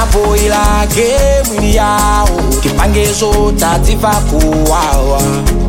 anapoila gemwini yawo tipangezo tadziva kuwawa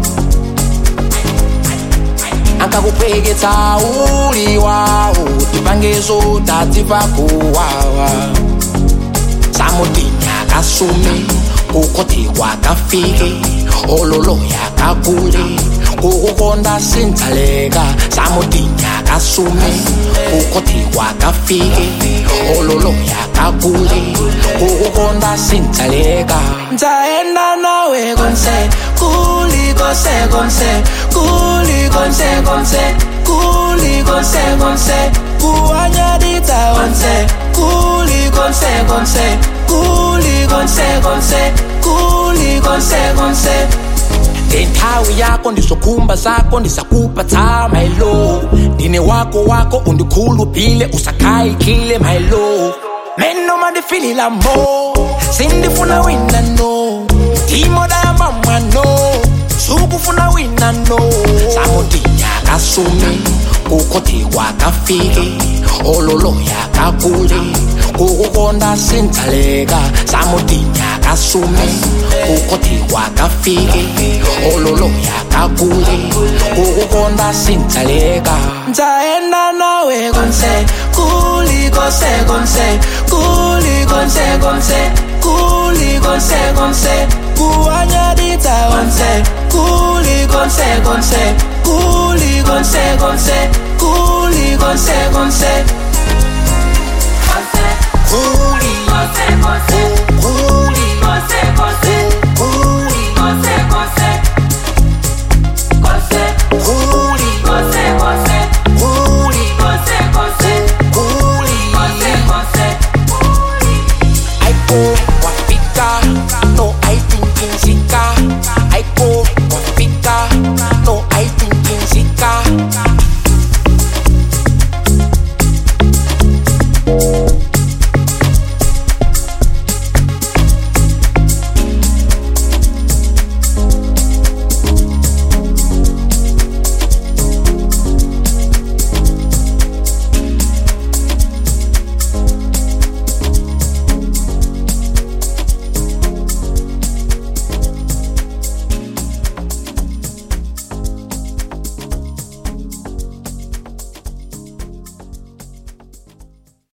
ankakupeketsa uli wawo tipangezo tadziva kuwawa samutinya kasume kukoti kwakafike ololoya kakule kukukonda sintsaleka samutinya kasume kukoti kwakafike ololoya kakule kukukonda sintsaleka nzaenda nawe konse kuli konse konse kuli konse konse kuli konse konse kuwanyaditsa konse kuli konse konse kuli konse konse kuli konse konse ngenthawi yako ndizokhumba zakho ndizakupa my love ndine wako wako undikhuluphile usakhayikile my love menoma ndifilila mo sindifuna wina no timodayamba mwano sukufuna wina no samutinya kasume kukhoti kwakafike ololoya kakule kukukonda sintsaleka samutinya kasume kukhoti kwakafike ololoya kakule kukukonda sintsaleka nzaenda nawe konse kuli konse konse kuli konse konse kuli konse konse kuwanyaditsa konse kuli konse konse kuli konse konse